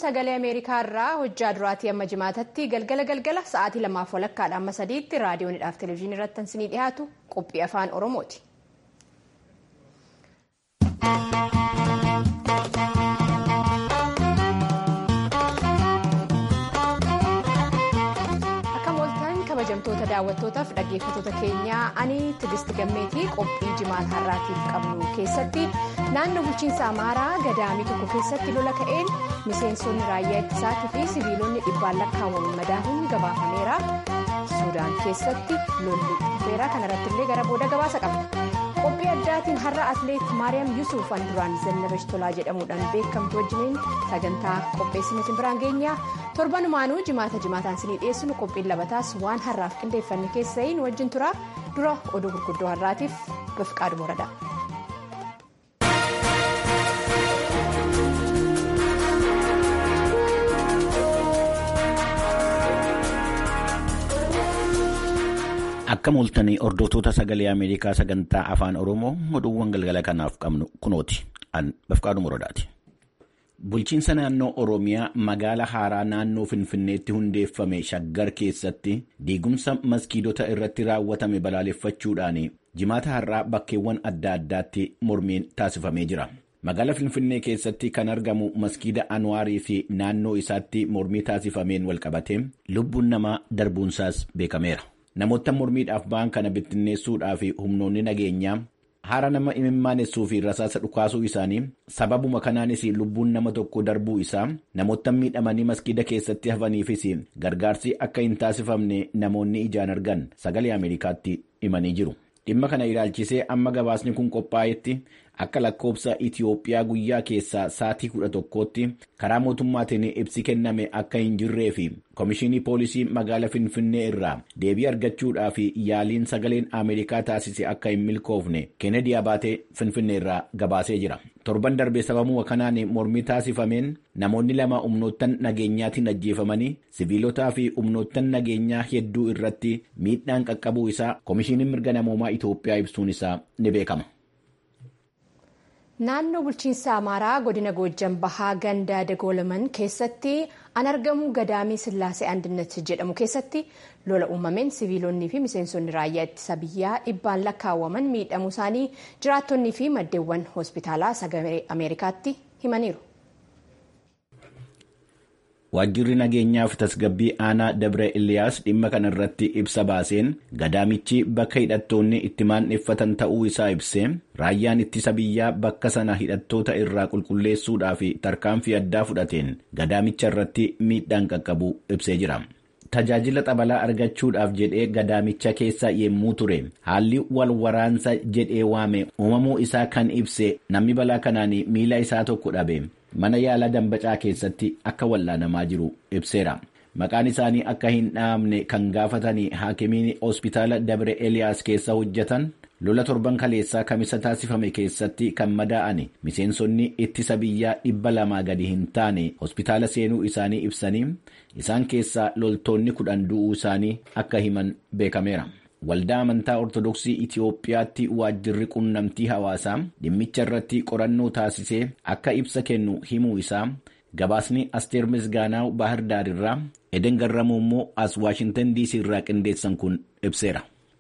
sagalee ameerikaa irraa hojjaa duraatii amma jimaatatti galgala galgala sa'aatii lamaaf walakkaadha amma sadiitti raadiyoonidhaaf televezyiinii irratti isinii dhiyaatu qophii afaan oromooti. kabajamtoota daawwattootaaf dhaggeeffattoota keenyaa ani tigisti gammeetii qophii jimaata har'aatiif qabnu keessatti naannoo bulchiinsa amaaraa gadaamii tokko keessatti lola ka'een miseensonni raayyaa ittisaatii fi siviilonni dhibbaan lakkaawwaman madaahuun gabaafameera suudaan keessatti lolli dhufeera kanarratti illee gara booda gabaasa qabna qophii addaatiin har'a atleet maariyaam yusuuf duraan zannabesh tolaa jedhamuudhaan beekamtu wajjiniin sagantaa qopheessine isin biraan geenyaa torbanumaanuu jimaata jimaataan isinii dhiyeessinu qophiin labataas waan har'aaf qindeeffanne keessayin wajjin tura dura oduu gurguddoo har'aatiif bifqaadhu moradha. Akka mul'atanii hordoftoota sagalee Ameerikaa sagantaa afaan Oromoo oduuwwan galgala kanaaf qabnu kunooti. An bifqaadhu moradaati. Bulchiinsa naannoo Oromiyaa magaala haaraa naannoo Finfinneetti hundeeffame shaggar keessatti diigumsa maskiidota irratti raawwatame balaaleffachuudhaan jimaata har'aa bakkeewwan adda addaatti mormiin taasifamee jira. Magaala Finfinnee keessatti kan argamu maskiida Anwaarii fi naannoo isaatti mormii taasifameen walqabate lubbuun namaa darbuunsaas beekameera. Namoota mormiidhaaf ba'an kana bittinneessuudhaaf humnoonni nageenyaa haara nama imimmaanessuuf fi rasaasa dhukaasuu isaanii sababuma kanaanis lubbuun nama tokko darbuu isaa namoota miidhamanii maskiida keessatti hafaniifis gargaarsi akka hin taasifamne namoonni ijaan argan sagalee Ameerikaatti himanii jiru. Dhimma kana ilaalchisee amma gabaasni kun qophaa'etti akka lakkoobsa Itiyoophiyaa guyyaa keessaa sa'aatii kudha tokkootti karaa mootummaatiin ibsi kenname akka hin jirree fi Komishinii Poolisii magaala Finfinnee irraa deebii argachuudhaaf yaaliin sagaleen Ameerikaa taasise akka hin milkoofne Kennedy Abaatee Finfinnee irraa gabaasee jira. Torban darbee sababuma kanaan mormii taasifameen namoonni lama humnoottan nageenyaatiin ajjeefamanii siviilotaa fi humnoottan nageenyaa hedduu irratti miidhaan qaqqabuu isaa Komishiniin mirga namoomaa Itoophiyaa ibsuun isaa ni beekama. Naannoo bulchiinsa Amaaraa godina Goojjan Bahaa gandaa Dagoolaman keessatti an argamu gadaamii Sillaasee Andinnat jedhamu keessatti lola uumameen siviilonnii fi miseensonni raayyaa ittisa biyyaa dhibbaan lakkaawwaman miidhamuu isaanii jiraattonnii fi maddeewwan hospitaalaa sagalee Ameerikaatti himaniiru. Waajjirri nageenyaa fi tasgabbii aanaa Dabre Iliyaas dhimma kana irratti ibsa baaseen gadaamichi bakka hidhattoonni itti maandheeffatan ta'uu isaa ibsee raayyaan ittisa biyyaa bakka sana hidhattoota irraa qulqulleessuudhaaf tarkaanfii addaa fudhateen gadaamicha irratti miidhaan qaqqabu ibsee jira. Tajaajila xabalaa argachuudhaaf jedhee gadaamicha keessa yemmuu ture haalli wal waraansa jedhee waame uumamuu isaa kan ibse namni balaa kanaan miila isaa tokko dhabe. mana yaalaa dambacaa keessatti akka wallaanamaa jiru ibseera. Maqaan isaanii akka hin dhahamne kan gaafatanii haakimiin hospitaala Dabre Eliyaas keessa hojjetan lola torban kaleessaa kamisa taasifame keessatti kan madaa'an miseensonni ittisa biyyaa dhibba lamaa gadi hin taane hospitaala seenuu isaanii ibsanii isaan keessaa loltoonni kudhan du'uu isaanii akka himan beekameera. Waldaa amantaa Ortodoksii Itiyoophiyaatti waajjirri qunnamtii hawaasaa dhimmicha irratti qorannoo taasisee akka ibsa kennu himuu isaa gabaasni Asteer Misgaanaaw Baahir Daar irraa Eden Garramuu immoo as Waashintan DC irraa qindeessan kun ibseera.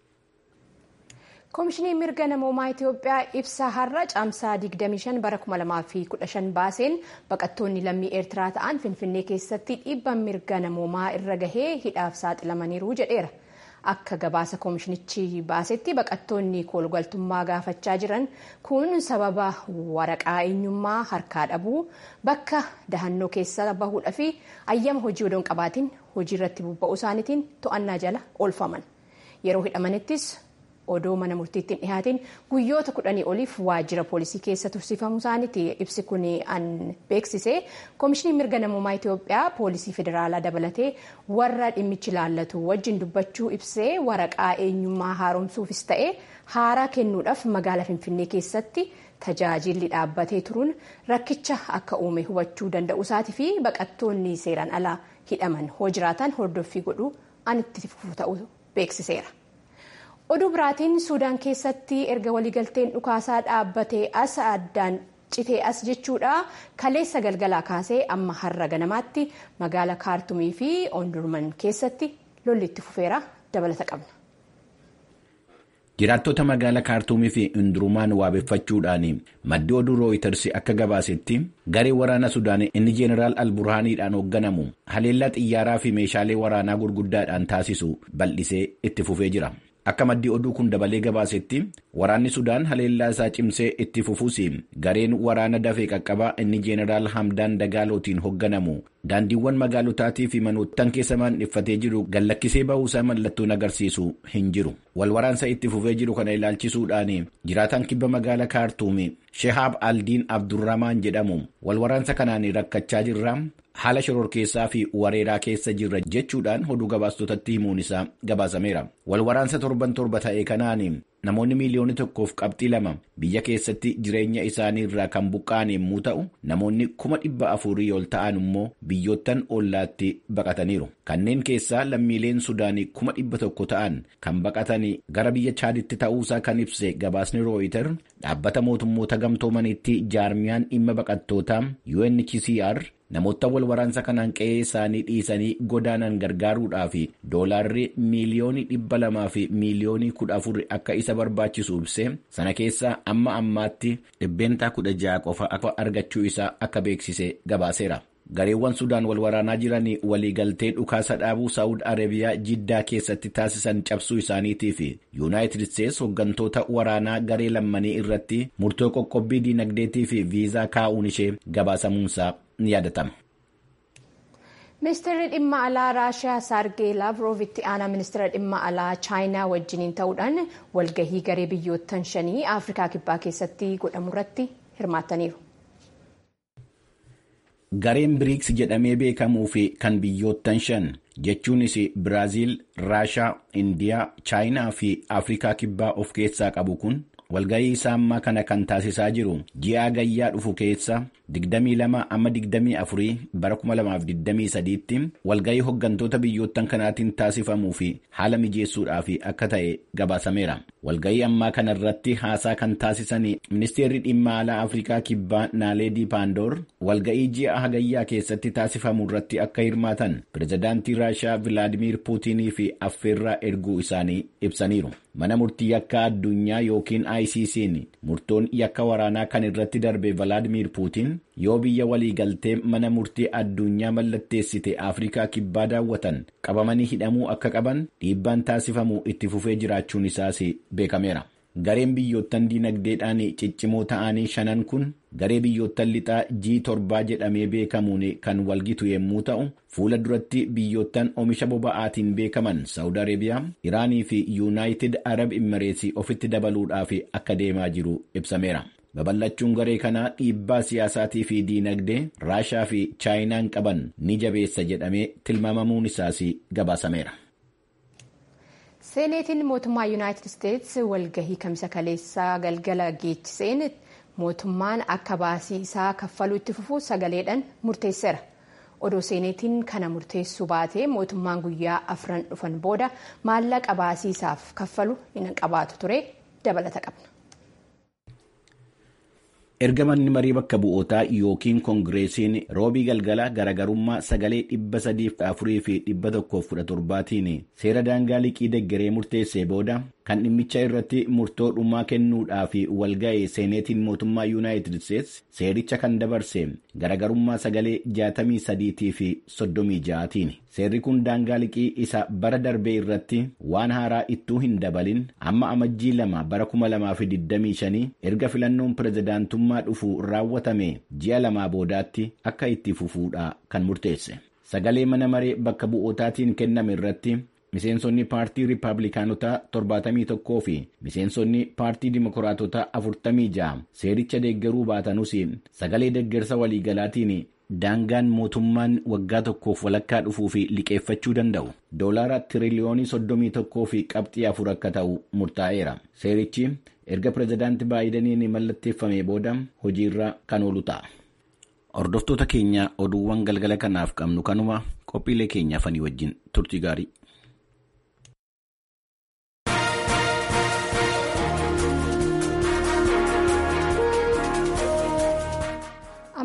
Koomishiniin mirga namoomaa Itiyoophiyaa ibsa har'a caamsaa 25 bara 2015 baaseen baqattoonni lammii Eertiraa ta'an Finfinnee keessatti dhiibbaan mirga namoomaa irra gahee hidhaaf saaxilamaniiru jedheera. Akka gabaasa koomishinichi baasetti baqattoonni koolgaltummaa gaafachaa jiran kun sababa waraqaa eenyummaa harkaa dhabuu bakka dahannoo keessa bahuudhaa fi ayyama hojii odoon qabaatiin hojii irratti bobba'uu isaaniitiin to'annaa jala oolfaman. Yeroo hidhamanittis odoo mana murtiitti dhihaatiin guyyoota kudhanii oliif waajjira poolisii keessa tursiifamuu isaaniiti ibsi kun an beeksise koomishiniin mirga namoomaa Itoophiyaa poolisii federaalaa dabalatee warra dhimmichi ilaallatu wajjin dubbachuu ibsee waraqaa eenyummaa haaromsuufis ta'e haaraa kennuudhaaf magaalaa finfinnee keessatti tajaajilli dhaabbatee turuun rakkicha akka uume hubachuu danda'u isaatii fi baqattoonni seeraan alaa hidhaman hoo jiraatan hordoffii godhuu an itti fufuu ta'uu beeksiseera. oduu biraatiin suudaan keessatti erga waliigalteen dhukaasaa dhaabbatee as addaan citee as jechuudha kaleessa galgalaa kaasee amma har'a ganamaatti magaala kaartumii fi oondurman keessatti lolli itti fufeera dabalata qabna. Jiraattota magaalaa kaartuumii fi hundurumaan waabeffachuudhaan maddi oduu rooyiters akka gabaasetti garee waraana sudaan inni jeeneraal alburhaaniidhaan hoogganamu haleellaa xiyyaaraa fi meeshaalee waraanaa gurguddaadhaan taasisu bal'isee itti fufee jira. Akka maddi oduu kun dabalee gabaasetti waraanni Sudaan haleellaa isaa cimsee itti fufuus gareen waraana dafee qaqqabaa inni jeeneraal Hamdaan Dagaalootiin hoogganamu daandiiwwan magaalotaatii fi manoottan keessa maandhiffatee jiru gallakkisee bahuusaa mallattoon agarsiisu hin jiru. Walwaraansa itti fufee jiru kana ilaalchisuudhaan jiraataan kibba magaala kaartuumi Shehaab Aldiin Abdurramaan jedhamu walwaraansa kanaan rakkachaa jirra. haala shororkeessaa fi wareeraa keessa jirra jechuudhaan oduu gabaastotatti himuun isaa gabaasameera. Walwaraansa torban torba ta'e kanaan namoonni miiliyoona tokkoof qabxii lama biyya keessatti jireenya isaanii irraa kan buqqa'an yommuu ta'u namoonni kuma dhibba afurii ol ta'an immoo biyyoottan ollaatti baqataniiru. Kanneen keessaa lammiileen Sudaanii kuma dhibba tokko ta'an kan baqatanii gara biyya Chaaditti ta'uusaa kan ibse gabaasni Rooyiter dhaabbata mootummoota gamtoomanitti jaarmiyaan dhimma baqattootaa UNHCR namoota wal waraansa kanaan qe'ee isaanii dhiisanii godaanan gargaaruudhaaf doolaarri miiliyoonii dhibba lamaa fi miiliyoonii kudha afur akka isa barbaachisu ibse sana keessaa amma ammaatti dhibbeentaa kudha ja'a qofa akka argachuu isaa akka beeksise gabaaseera. gareewwan sudaan wal waraanaa jiran waliigaltee dhukaasa dhaabuu saa'ud arabiyaa jiddaa keessatti taasisan cabsuu isaaniitii fi yuunaayitid isteets hooggantoota waraanaa garee lammanii irratti murtoo qoqqobbii diinagdeetii fi viizaa kaa'uun ishee gabaasamuunsaa ni yaadatama. ministeerri dhimma alaa raashiyaa saargee laavrov itti aanaa ministeera dhimma alaa chaayinaa wajjiniin ta'uudhaan walgahii garee biyyoottan shanii afrikaa kibbaa keessatti godhamu irratti hirmaataniiru. gareen biriiks jedhamee beekamuu fi kan biyyoottan shan jechuunis biraaziil raashaa indiyaa chaayinaa fi afrikaa kibbaa of keessaa qabu kun walgahii isaa ammaa kana kan taasisaa jiru ji'a gayyaa dhufu keessa 22 amma 24 bara 2023 tti walgahii hooggantoota biyyoottan kanaatiin taasifamuu fi haala mijeessuudhaaf akka ta'e gabaasameera. walgahii ammaa kana irratti haasaa kan taasisan ministeerri dhimma alaa afrikaa kibbaa naaleedii paandoor walgahii ji'a hagayyaa keessatti taasifamu irratti akka hirmaatan pirezidaantii raashaa vilaadimiir puutinii fi affeerraa erguu isaanii ibsaniiru. mana murtii yakka addunyaa yookiin ICC'n murtoon yakka waraanaa kan irratti darbe Valaadimiir Puutiin yoo biyya waliigaltee mana murtii addunyaa mallatteessite Afrikaa kibbaa daawwatan qabamanii hidhamuu akka qaban dhiibbaan taasifamuu itti fufee jiraachuun isaas beekameera. Gareen biyyoottan diinagdeedhaan ciccimoo ta'anii shanan kun garee biyyoottan lixaa G7 jedhamee beekamuun kan walgitu yommuu ta'u fuula duratti biyyoottan oomisha boba'aatiin beekaman Saawud Arabiyaa, Iraanii fi Yuunaayitid Arab Imireetsii ofitti dabaluudhaaf akka deemaa jiru ibsameera. babal'achuun garee kanaa dhiibbaa siyaasaatii fi diinagdee raashaa fi chaayinaan qaban ni jabeessa jedhamee tilmaamamuun isaas gabaasameera. seeneetiin mootummaa yuunaayitid isteets walgahii kamisa kaleessaa galgala geechiseen mootummaan akka baasii isaa kaffaluu itti fufu sagaleedhaan murteesseera. odoo seeneetiin kana murteessuu baatee mootummaan guyyaa afran dhufan booda maallaqa baasii isaaf kaffalu hin qabaatu ture dabalata qabna. erga manni marii bakka bu'ootaa yookiin koongireesiin roobii galgala garagarummaa sagalee dhibba sadiif afurii fi dhibba tokkoof kudha torbaatiin seera daangaa liqii deggeree murteessee booda kan dhimmicha irratti murtoo dhumaa kennuudhaaf walga'e seeneetiin mootummaa yuunaayitid isteets seericha kan dabarse garagarummaa sagalee jaatamii sadiitii fi soddomii ja'atiin seerri kun daangaa liqii isa bara darbee irratti waan haaraa ittuu hin dabalin amma amajjii lama bara kuma lamaa fi digdamii shanii erga filannoon pirezidaantummaa dhufu raawwatame ji'a lamaa boodaatti akka itti fufuudha kan murteesse sagalee mana maree bakka bu'ootaatiin kenname irratti miseensonni paartii riippaabilikaanotaa 71 fi miseensonni paartii dimokiraatotaa 46 seericha deeggaruu baatanuus sagalee deeggarsa waliigalaatiin daangaan mootummaan waggaa tokkoof walakkaa dhufuu fi liqeeffachuu danda'u doolaara tiriliyoonii 31 fi qabxii afur akka ta'u murtaa'eera seerichi erga pirezidaanti baayidaniin mallatteeffame booda hojiirra kan oolu ta'a. hordoftoota keenya oduuwwan galgala kanaaf qabnu kanuma qophiilee keenya fanii wajjin turtii gaarii.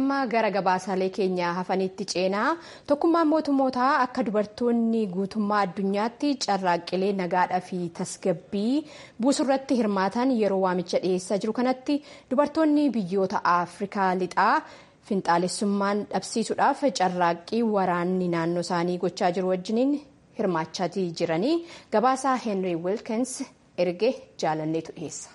amma gara gabaasaalee keenyaa hafanitti ceenaa tokkummaan mootummootaa akka dubartoonni guutummaa addunyaatti carraaqqilee nagaadhaa fi tasgabbii buusurratti hirmaatan yeroo waamicha dhiyeessaa jiru kanatti dubartoonni biyyoota afrikaa lixaa finxaalessummaan dhabsiisuudhaaf carraaqqii waraanni naannoo isaanii gochaa jiru wajjiniin hirmaachaa jiranii gabaasaa heenrii wilkins erge jaalanneetu dhiyeessa.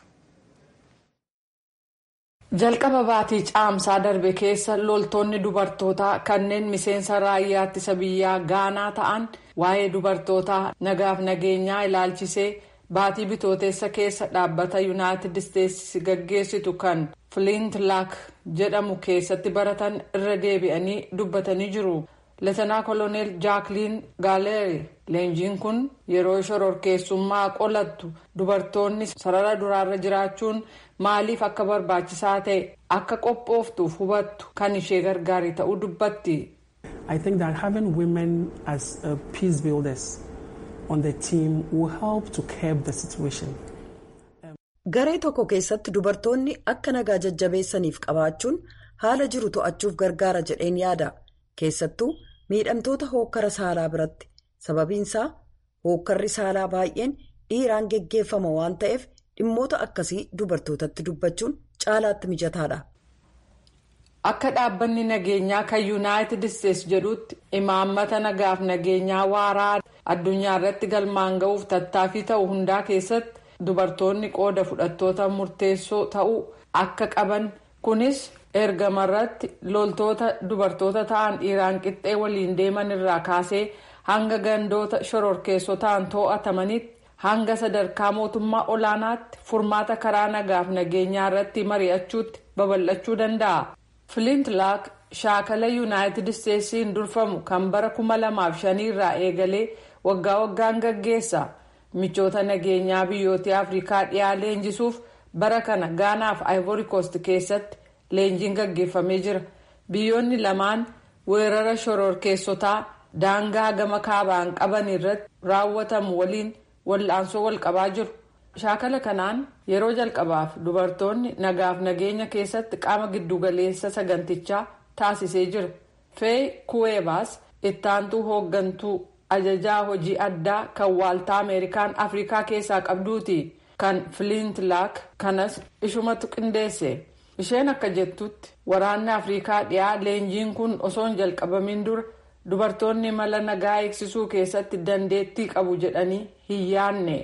jalqaba baatii caamsaa darbe keessa loltoonni dubartootaa kanneen miseensa raayyaa ittisa biyyaa gaanaa ta'an waa'ee dubartootaa nagaaf nageenyaa ilaalchisee baatii bitooteessa keessa dhaabbata yuunaayitid isteetsi gaggeessitu kan flint laak jedhamu keessatti baratan irra deebi'anii dubbatanii jiru. leetanaa koloneel jaakliin gaaleeri leenjiin kun yeroo shororkeessummaa qolattu dubartoonni sarara duraarra jiraachuun maaliif akka barbaachisaa ta'e akka qophooftuuf hubattu kan ishee gargaari ta'uu dubbatti. I think that having women as uh, peace builders on the team will help to curb the situation. Garee tokko keessatti dubartoonni akka nagaa jajjabeessaniif qabaachuun haala jiru to'achuuf gargaara jedheen yaada. keessattuu miidhamtoota hookkara saalaa biratti sababiinsaa hookkarri saalaa baay'een dhiiraan geggeeffama waan ta'eef dhimmoota akkasii dubartootatti dubbachuun caalaatti mijataadha. akka dhaabbanni nageenyaa kan yuunaayitid isteetsi jedhutti imaammata nagaaf nageenyaa waaraa addunyaa irratti galmaan ga'uuf tattaaffii ta'u hundaa keessatti dubartoonni qooda fudhattoota murteessoo ta'uu akka qaban kunis. ergamarratti loltoota dubartoota ta'an dhiiraan qixxee waliin deeman irraa kaasee hanga gandoota shororkeessotaan to'atamanitti hanga sadarkaa mootummaa olaanaatti furmaata karaa nagaaf nageenyaa irratti mari'achuutti babal'achuu danda'a. flint laak shaakala yuunaayitid isteetsiin durfamu kan bara 2005 irraa eegalee waggaa waggaan gaggeessa michoota nageenyaa biyyoota afrikaa dhiyaa leenjisuuf bara kana gaanaaf ivory coast keessatti. leenjiin gaggeeffamee jira biyyoonni lamaan weerara shororkeessotaa daangaa gama kaabaan qaban irratti raawwatamu waliin wal'aansoo wal qabaa jiru shaakala kanaan yeroo jalqabaaf dubartoonni nagaaf nageenya keessatti qaama giddugaleessa sagantichaa taasisee jira fee kuweebaas ittaantuu hooggantuu ajajaa hojii addaa kan waaltaa ameerikaan afrikaa keessaa qabduuti kan flint laak kanas ishumatu qindeesse. isheen akka jettutti waraanni afrikaa dhiyaa leenjiin kun osoo hin jalqabamin dura dubartoonni mala nagaa eegsisuu keessatti dandeettii qabu jedhanii hin yaanne.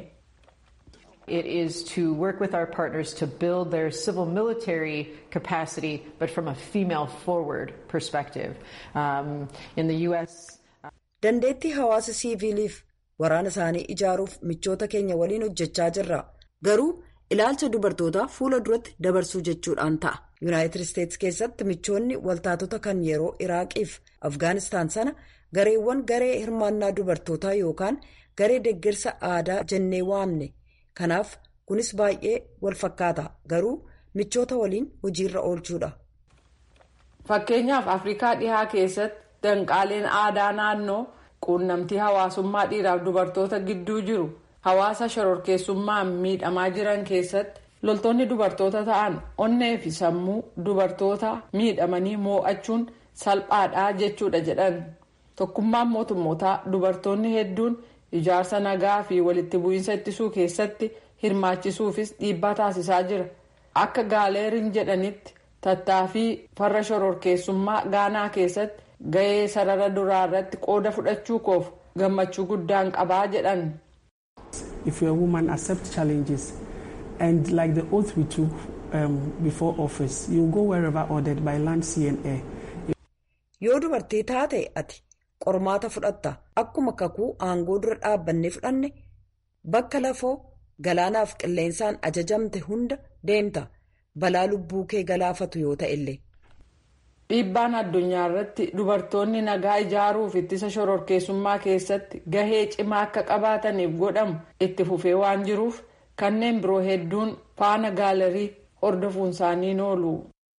It is to work with our partners to build their civil military capacity, but from a female forward perspective. Um, in the U.S. Dandeettii hawaasa siiviiliif waraana isaanii ijaaruuf michoota keenya waliin hojjechaa jirra. Garuu ilaalcha dubartootaa fuula duratti dabarsuu jechuudhaan ta'a. yuunaayitid isteetsi keessatti michoonni waltaatota kan yeroo iraaqiif afgaanistaan sana gareewwan garee hirmaannaa dubartootaa yookaan garee deeggarsa aadaa jennee waamne kanaaf kunis baay'ee wal fakkaata garuu michoota waliin hojiirra oolchuudha. fakkeenyaaf afrikaa dhihaa keessatti danqaaleen aadaa naannoo quunnamtii hawaasummaa dhiiraaf dubartoota gidduu jiru. hawaasa shororkeessummaan miidhamaa jiran keessatti loltoonni dubartoota ta'an onnee fi sammuu dubartoota miidhamanii moo'achuun salphaadhaa jechuudha jedhan tokkummaan mootummootaa dubartoonni hedduun ijaarsa nagaa fi walitti bu'iinsa ittisuu keessatti hirmaachisuufis dhiibbaa taasisaa jira akka gaaleeriin jedhanitti tattaaffii farra shororkeessummaa gaanaa keessatti gahee sarara duraa irratti qooda fudhachuu koof gammachuu guddaan qabaa jedhan. if you're a woman, accept challenges. And like the oath we took um, before office, you go wherever ordered by land, sea and air. Yoo dubartii taate ati qormaata fudhatta akkuma kakuu aangoo dura dhaabbannee fudhanne bakka lafoo galaanaaf qilleensaan ajajamte hunda deemta balaa lubbuu kee galaafatu yoo ta'e illee. dhiibbaan addunyaa irratti dubartoonni nagaa ijaaruuf ittisa shororkeessummaa keessatti gahee cimaa akka qabaataniif godhamu itti fufee waan jiruuf kanneen biroo hedduun faana gaalarii hordofuun isaanii oolu.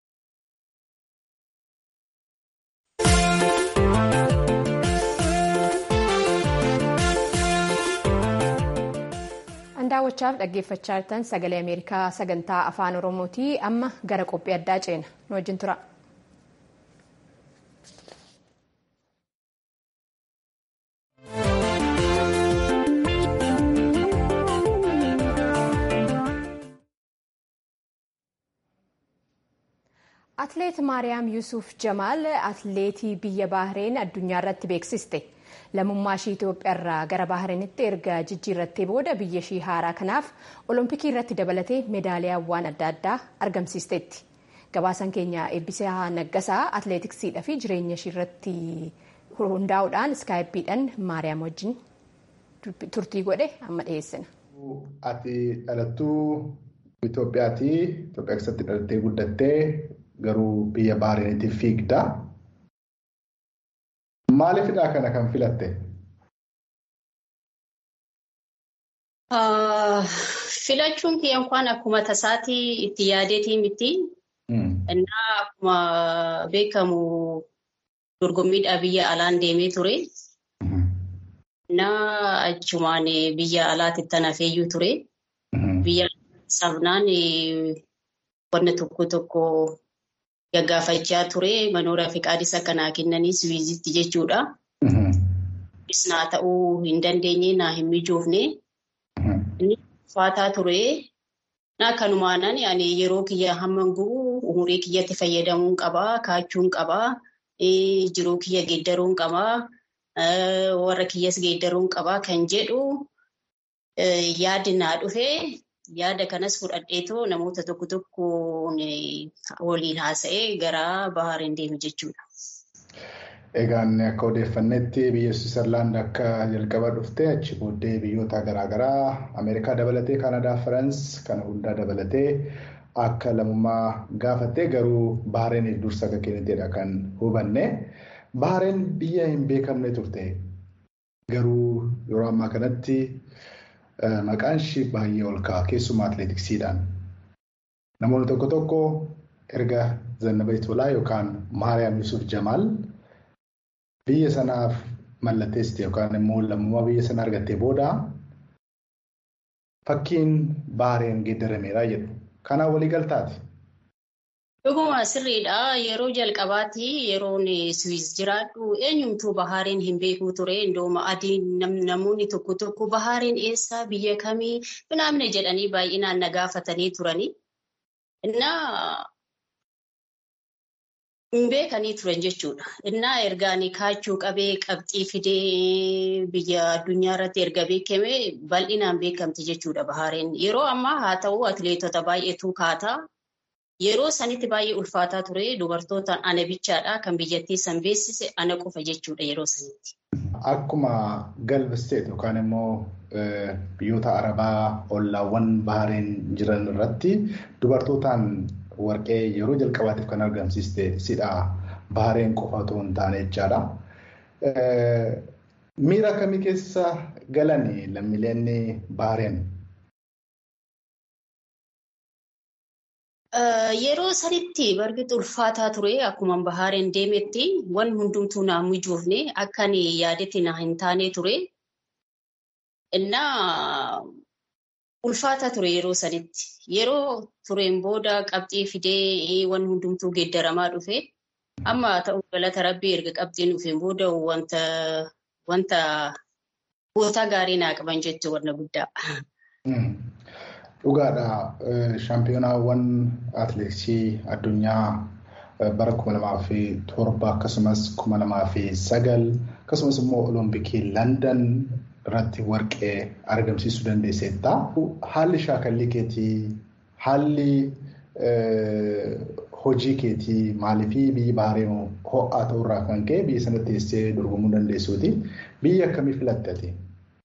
daawwachaaf dhaggeeffachaa jirtan sagalee ameerikaa sagantaa afaan oromooti amma gara qophii addaa ceena nu wajjin tura. Atleet Maariyaam Yusuuf Jamaal atleetii biyya Baahireen addunyaa irratti beeksiste. Lammummaa ishii Itoophiyaa irraa gara Baahireenitti erga jijjiirrattee booda biyya ishii haaraa kanaaf Olompikii irratti dabalatee meedaaliyaawwan adda addaa argamsiisteetti. Gabaasan keenya eebbisaa naggasaa atleetiksiidhaa fi jireenya ishii irratti hundaa'uudhaan iskaayippiidhaan Maariyaam wajjin turtii godhe amma dhiyeessina. Ati dhalattuu Itoophiyaati. Itoophiyaa keessatti dhalattee guddattee garuu biyya Baahireenitti fiigda. Maaliifidha kana kan filatte? Filachuun kiyya inkwaan akkuma tasaatii itti yaadeetii miti. Innaa akkuma beekamu dorgommiidhaa biyya alaan deemee ture. Innaa achumaan biyya alaatti tan hafeeyyuu ture. Biyya sabnaan wanna tokko tokko gaggaafachaa ture manoora fi qaadisa kanaa kennanii wiizitti jechuudha. Kunis naa ta'uu hin dandeenye naa hin mijoofne. Inni ulfaataa ture. Naa kanumaanan ani yeroo kiyya hamma gu'u umurii kiyyatti fayyadamuun qabaa, kaachuun qabaa, jiruu kiyya geeddaruun qabaa, warra kiyyas geeddaruun qabaa kan jedhu yaadi naa dhufee yaada kanas fudhadheetoo namoota tokko tokko waliin haasa'ee gara Baahiriin deeme jechuudha. Egaan akka odeeffannetti biyya Switzerland akka jalqaba dhufte achi booddee biyyoota garaagaraa Ameerikaa dabalatee Kaanadaa, Firaans kana hundaa dabalatee akka lammummaa gaafattee garuu Baahiriiniif dursa akka kenniteedha kan hubanne. Baahiriin biyya hin beekamne turte garuu yeroo ammaa kanatti maqaan ishii baay'ee ol ka'a keessumaa atileetiksiidhaan. Namoonni tokko tokko erga Zannaba Itolaa yookaan Maariyaam Yusuf Jamaal biyya sanaaf mallatteessite yookaan immoo lammummaa biyya sana argattee booda fakkiin Baahiriin geeddarameera jedhu. Kanaan walii galtaati. Dhuguma sirriidha. Yeroo jalqabaatti yeroon Swiss jiraadhu eenyumtuu Baahiriin hin beekuu ture. Indooma adii namoonni tokko tokko Baahiriin eessa biyya kamii binaamne jedhanii baay'inaan na gaafatanii turani. Innaa hin beekanii turan jechuudha. Innaa ergaan kaachuu qabee qabxii fidee biyya addunyaa irratti erga beekame bal'inaan beekamti jechuudha Baahiriin. Yeroo ammaa haa ta'u atileetota baay'eetu kaata. Yeroo sanitti baay'ee ulfaataa ture dubartoota ana bichaadha kan biyyattii san beeksise ana qofa jechuudha yeroo sanitti. Akkuma galbisteet yookaan immoo biyyoota arabaa ollaawwan Baahiriin jiran irratti dubartootaan warqee yeroo jalqabaatiif kan argamsiiste sidha Baahiriin qofa otoo hin taane jechaadha. Miira akkamii keessa galanii lammiileen Baahiriin? Yeroo sanitti barbaadu ulfaataa ture akkuma Baahiriin deemetti waan hundumtuu naa mijoofne akkan yaadetti na hin taane ture. Innaa ulfaataa ture yeroo sanitti. Yeroo tureen booda qabxii fidee waan hundumtuu geeddaramaa dhufe. Amma ta'u galata rabbii erga qabxiin dhufeen booda wanta wanta goota gaarii naa qaban jechuun wanna guddaa. Dhugaadha. Shaampiyonaawwan atileetiksii addunyaa bara kuma lamaa fi torba akkasumas kuma lamaa fi sagal akkasumas immoo olompikii Landan irratti warqee argamsiisuu dandeesseetta. Haalli shaakallii keetii haalli hojii keetii maaliifii biyyi Baahiriin ho'aa ta'urraa kan ka'e biyya sana teessee dorgomuu dandeessuuti. Biyya akkamii filatte?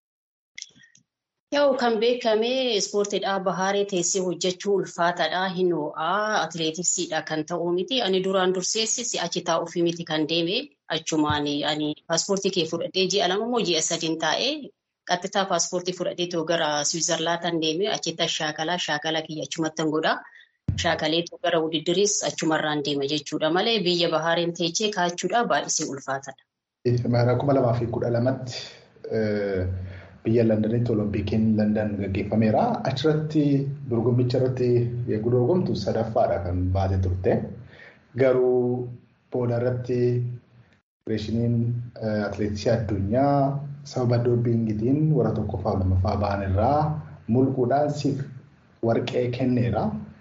Yoo kan beekame ispoortiidhaa Baahiree teessee hojjechuu ulfaataadha. Hin ho'aa atileetiksiidha kan ta'uu miti. Ani duraan durseessi si'achi taa'uufi miti kan deeme achumaan ani paaspoortii kee fudhadhee ji'a lama moo ji'a sadiin taa'ee qaxxitaa paaspoortii fudhadhee too gara Siwiizerlaandan deeme achitti shaakalaa shaakala kiyya achumattan godha. Shaakalee too gara wudiddiriis achumarraan deema jechuudha malee biyya Baahireen teechee kaachuudha baay'isee ulfaataadha. Bara kuma lamaa fi kudha lamatti biyya Londanitti Oloompikiin London gaggeeffameera. Achirratti dorgommicha irratti yeroo dorgomtu sadaffaadha kan baate turte. Garuu booda irratti federeeshiniin atileetiksii addunyaa sababa doopingiitiin warra tokkoffaa lamaffaa ba'an irraa mulquudhaan siif warqee kenneera.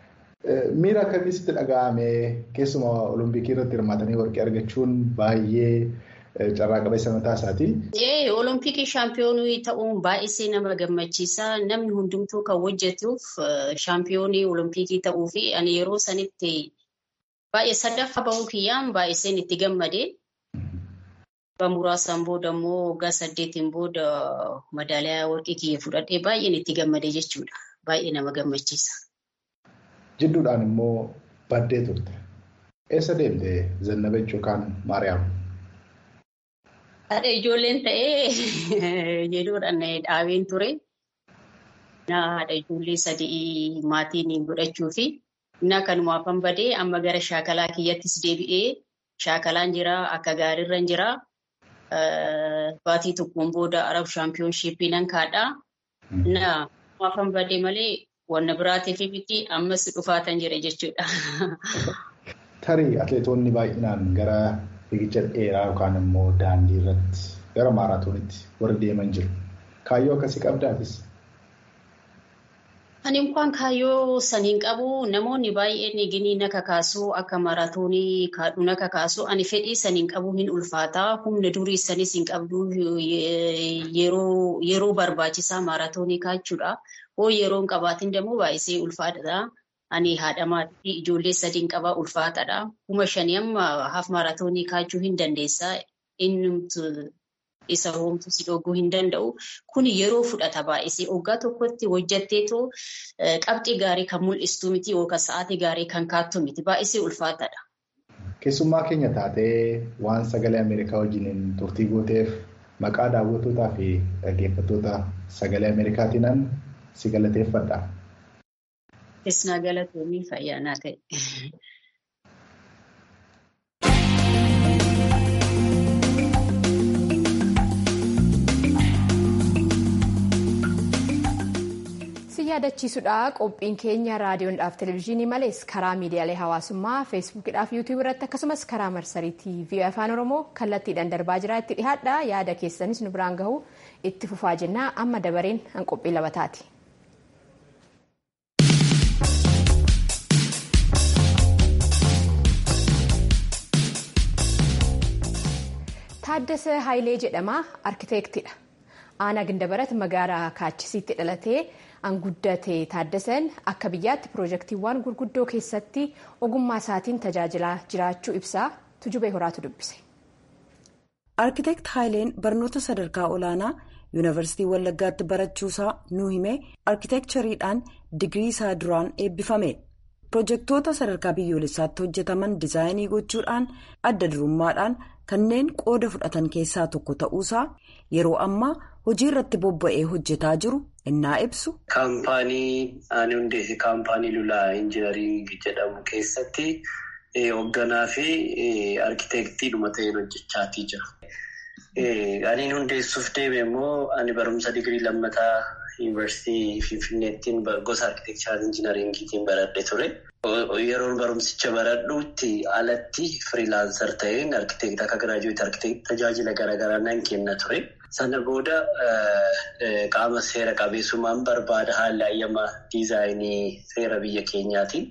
Miira akkamitti dhaga'ame keessumaa olompikii irratti hirmaatanii warqee argachuun baay'ee carraa qabeessa mataa isaati. Olompikii shaampiyoonii ta'uun baay'isee nama gammachiisa. Namni hundumtuu kan hojjetuuf shaampiyoonii olompikii ta'uu fi ani yeroo sanitti baay'ee sadaffaa bahuu kiyyaan baay'iseen itti gammade. Muraasaan booda immoo waggaa saddeetiin booda madaaliyaa warqii kiyya fudhadhee baay'een itti gammade jechuudha. Baay'ee nama gammachiisa. Jidduudhaan immoo baddee turte. Eessa deemte Zannabech yookaan Maariyaam? Haadha ijoolleen ta'ee jedhuudhaan dhaabeen ture. Haadha ijoollee sadii maatiin godhachuu fi na kanumaafan badee amma gara shaakalaa kiyyattis deebi'ee shaakalaan jira akka gaariirra jira. Baatii tokkoon booda Arab shaampiyoonshiippii nan kaadhaa. Na kanumaafan badee malee wanna biraatiif miti ammas dhufaatan jira jechuudha. Tarii atileetonni baay'inaan gara fiigicha dheeraa yookaan immoo daandii irratti gara maaraatoonitti warri deeman jiru. Kaayyoo akkasii qabdaafis? Ani inkwaan kaayyoo saniin qabu namoonni baay'een ginii na kakaasuu akka maaraatoonii kaadhu na kakaasuu ani fedhii saniin qabu hin ulfaataa humna durii sanis hin qabdu yeroo barbaachisaa maaraatoonii kaachuudha. Hoo yeroo hin qabaatin dammoo baay'isee ulfaataadha. Ani haadha maatii ijoollee sadiin qabaa ulfaataadha. Kuma shanii amma haaf maaraatoonii kaachuu hin dandeessaa. Inni isa hoomtu si dhoguu hin danda'u. Kun yeroo fudhata baay'isee waggaa tokkotti hojjatteetoo qabxii gaarii kan mul'istu miti yookaan sa'aatii gaarii kan kaattu miti. Baay'isee ulfaataadha. Keessummaa keenya taatee waan sagalee Ameerikaa wajjiniin turtii gooteef maqaa daawwattootaa fi dhaggeeffattoota sagalee Ameerikaatiin si galateeffadha. Keessumaa galatoomii fayyaanaa ta'e. yaadachiisudha qophiin keenya raadiyoodhaaf televezyiinii malees karaa miidiyaalee hawaasummaa feesbuukidhaaf yuutuub irratti akkasumas karaa marsarii tiivii afaan oromoo kallattiidhaan darbaa jira itti dhihaadha yaada keessanis nu biraan gahu itti fufaa jennaa amma dabareen an qophii labataati. Taaddasa Haayilee jedhama arkiteektidha. Aanaa Gindabarat magaalaa Kaachisiitti dhalatee anguddate Taaddasan akka biyyaatti piroojeektiiwwan gurguddoo keessatti ogummaa isaatiin tajaajilaa jiraachuu ibsaa tujubee horaatu dubbise. Arkiteekt Haayileen barnoota sadarkaa olaanaa yuunivarsiitii Wallaggaatti barachuusaa nu himee arkiteekchariidhaan digirii isaa duraan eebbifame. Piroojeektoota sadarkaa biyyoolessaatti hojjetaman dizaayinii gochuudhaan adda durummaadhaan kanneen qooda fudhatan keessaa tokko ta'uusaa yeroo ammaa hojii irratti bobba'ee hojjetaa jiru innaa ibsu. Kaampaanii ani hundeesse kaampaanii lulaa injinaringii jedhamu keessatti hoogganaa fi arkiteektiidhuma ta'een hojjechaatii jira. Ani hundeessuuf deeme immoo ani barumsa digirii lammataa yuunivarsiitii Finfinneettiin gosa arkiteekcharii injinaringiitiin baradhe ture. Yeroon barumsicha baradhuutti alatti firiilaansar ta'een arkiteektii akka giraajuweet arkiteektii tajaajila garaagaraa nan kenna ture. Sana booda qaama seera qabeessummaan barbaada haalli ayyamaa diizaayinii seera biyya keenyaatiin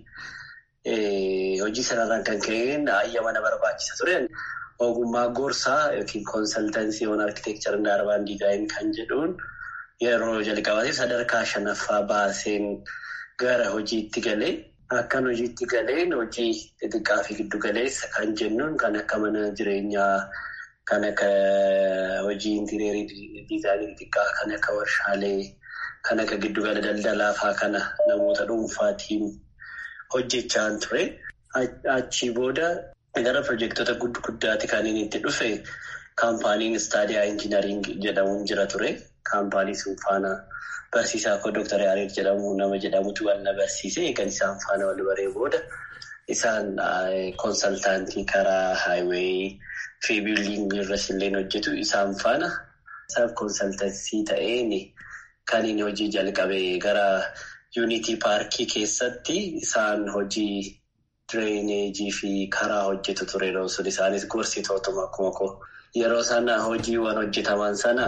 hojii sanarraan kan ka'een ayyama na barbaachisa ture. Ogummaa gorsaa yookiin koonsaltansii waan arkiteekcharii daarbaan diizaayinii kan jedhuun yeroo jalqabaatiif sadarkaa shanaffaa baaseen gara hojiitti galee. Akkan hojiitti galeen hojii xixiqqaa fi giddu galeessa kan jennuun kan akka mana jireenyaa, kan akka hojii intireerii diizaayinii xixiqqaa, kan akka warshaalee, kan akka giddugala daldalaa fa'aa kana namoota dhuunfaatiin hojjechaa ture. Achii booda gara piroojektota guddaatti kan inni itti dhufe kaampaaniin istaadiyaa injinaringii jedhamuun jira ture. Kaampaanii sun faana barsiisaa koo Dooktar Yaareed jedhamu nama jedhamutu wal na barsiise. Eegan isaan faana wal baree booda isaan koonsaltaantii karaa haayiweeyi fi biildiingii irras illee hojjetu isaan faana saaf koonsaltansii ta'een kan inni hojii jalqabe gara yuunitii paarkii keessatti isaan hojii Direeneejii fi karaa hojjetu ture sun isaanis gorsitootuma akkuma koo yeroo sana hojiiwwan hojjetaman sana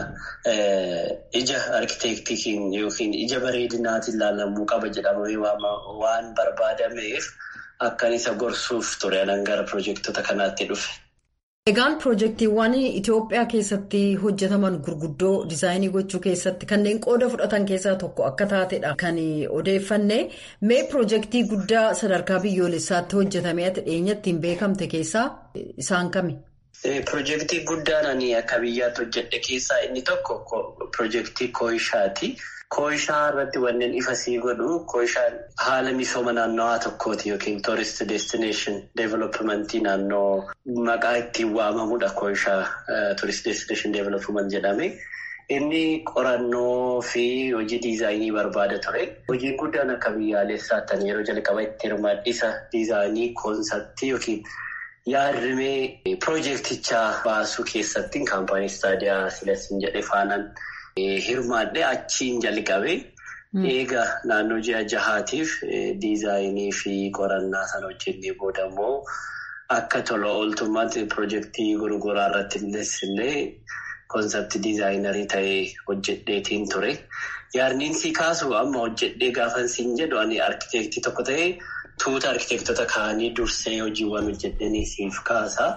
ija arkiteektikiin yookiin ija bareedinaatiin ilaalamuu qaba jedhamee waan barbaadameef akkan isa gorsuuf ture anan gara piroojektota kanaatti dhufe. Egaan piroojeektiiwwan Itoophiyaa keessatti hojjetaman gurguddoo diizaayinii gochuu keessatti kanneen qooda fudhatan keessaa tokko akka taatedha kan odeeffanne mee piroojeektii guddaa sadarkaa biyyoolessaatti hojjetamee ati dhiyeenyatti hin beekamte keessaa isaan kami? Piroojeektii guddaan ani akka biyyaatti hojjedhe keessaa inni tokko piroojeektii Kooyishaati. Kooyishaa irratti wanneen ifa sii godhu Kooyishaan haala misooma naannawaa tokkooti yookiin tourist destination developmentii naannoo maqaa ittiin waamamudha Kooyishaa tourist destination development jedhame. Inni qorannoo fi hojii diizaayinii barbaada ture. Hojiin guddaan akka biyyaalessaatti yeroo jalqaba itti hirmaadhisa diizaayinii koonseptii yookiin yaadrimee piroojeektichaa baasuu keessatti kaampaanii istaadiyaa Sileesiin jedhe faanaan. Hirmaadhee achiin jalqabe eega naannoo ji'a jahaatiif diizaayinii fi qorannaa sana hojjennee booda immoo akka tola ooltummaatti piroojeektii gurguraa irratti illee koonseptii diizaayinarii ta'ee hojjedheetiin ture. Yaadniin si kaasu amma hojjedhee gaafan siin jedhu ani arkiteektii tokko ta'ee tuuta arkiteektota kaanii dursee hojiiwwan hojjedhanii siif kaasa.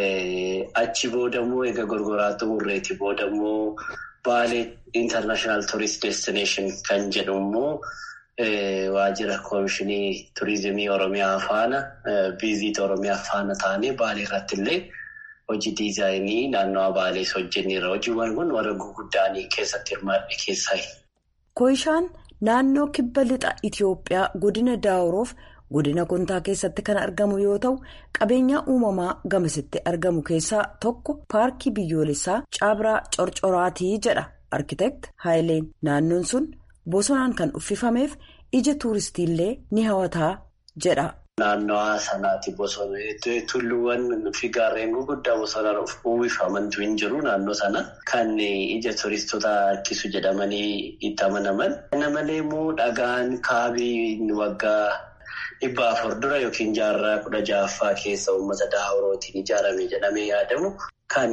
Achi booda immoo eega gurguraa xumurreeti booda immoo. Baalee International Tourist Destination kan jedhu immoo waajjira koomishinii turizimii Oromiyaa faana viizit Oromiyaa faana taanee Baalee irratti illee hojii diizaayinii naannawaa Baalees hojjenneera. Hojiiwwan kun warra gurguddaanii keessatti hirmaadhe keessaayi. Kooyishaan naannoo kibba lixa Itoophiyaa godina Daawuroof godina Kontaa keessatti kan argamu yoo ta'u qabeenyaa uumamaa gamasitti argamu keessaa tokko paarkii biyyoolessaa Cabraa Corcoraatii jedha arkiteekt Haayileen naannoon sun bosonaan kan uffifameef ija tuuristiillee ni hawataa jedha. Naannawaa sanaati bosona tulluuwwan fi gaarreen gurguddaa bosonaan uwwifamantu hin jiru naannoo sana kan ija turistoota harkisu jedhamanii itti amanaman. Kana malee immoo dhagaan kaabii waggaa. Dhibba afur dura yookiin jaarraa kudha ja'affaa keessa uummata daawurootiin ijaarame jedhamee yaadamu kan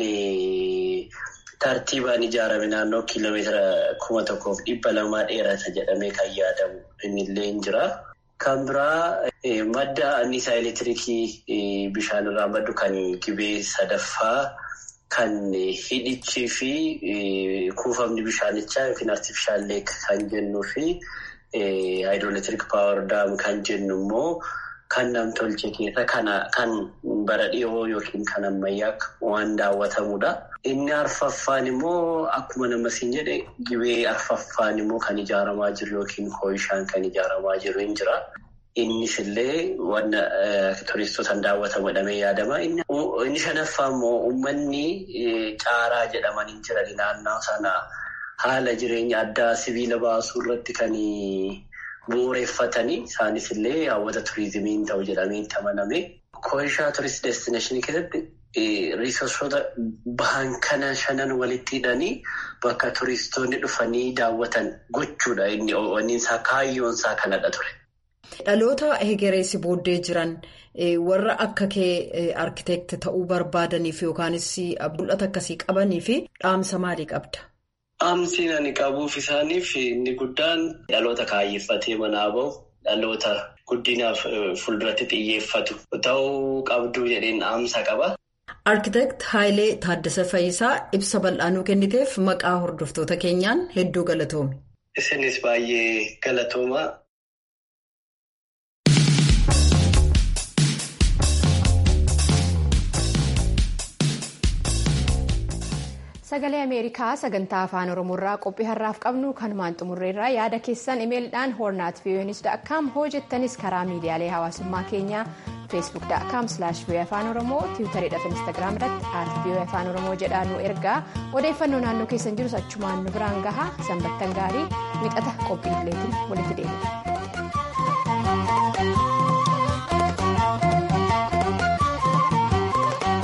tartiibaan ijaarame naannoo kiiloomeetira kuma tokkoof dhibba lamaa dheerata jedhamee kan yaadamu innillee hin jira. Kan biraa madda anniisaa elektiriikii bishaanirraa maddu kan gibee sadaffaa kan hidhichii fi kuufamni bishaanichaa yookiin artifishaal leek kan jennuu fi. Haayidroolektirik paawar daam kan jennu immoo kan namtolchee keessa kan bara dhiyoo yookiin kan ammayyaa waan daawwatamudha. Inni arfaffaan immoo akkuma nama siin jedhe gibee arfaffaan immoo kan ijaaramaa jiru yookiin kooyishaan kan ijaaramaa jiru hin jira. Innis illee waan turistootaan daawwatamu jedhamee yaadama. Inni shanaffaa immoo uummanni caaraa jedhaman hin jiran naannoo sana. Haala jireenya addaa sibiila baasuu irratti kan bu'uureffatanii isaanis illee hawwata turizimiin ta'u jedhamee itti amaname. Kooyishaa turist destineeshinii keessatti riisorsoota bahan kana shanan walitti hidhanii bakka turistoonni dhufanii daawwatan gochuudha inni oowwaniinsaa kaayyoonsaa kanadha ture. Dhaloota hegereessi booddee jiran warra akka kee arkiteekti ta'uu barbaadaniif yookaanis mul'ata akkasii qabanii fi dhaamsa maalii qabda? Dhaamsiin ani qabuuf isaaniif inni guddaan dhaloota kaayyeffatee manaa bahu dhaloota guddinaaf fuulduratti xiyyeeffatu ta'uu qabdu jedheen dhaamsa qaba. Arkiteekt Haayilee Taaddasa Fayisaa ibsa bal'aanuu kenniteef maqaa hordoftoota keenyaan hedduu galatoomi. Isinis baay'ee galatooma. Sagalee Ameerikaa sagantaa afaan Oromoorraa qophii har'aaf qabnu kanumaan xumurreerraa yaada keessan imeelidhaan hoornaat viiyoonis.com hojjettanis karaa miidiyaalee hawaasummaa keenyaa feesbuuk.com viiyoo afaan oromoo tiwutariidhaaf instaagiraam irratti aart viiyoo afaan oromoo jedhaa nu ergaa odeeffannoo naannoo keessan jirus achumaan nu biraan gahaa sanbattan gaarii wixata qophii idileetiin walitti deebi'a.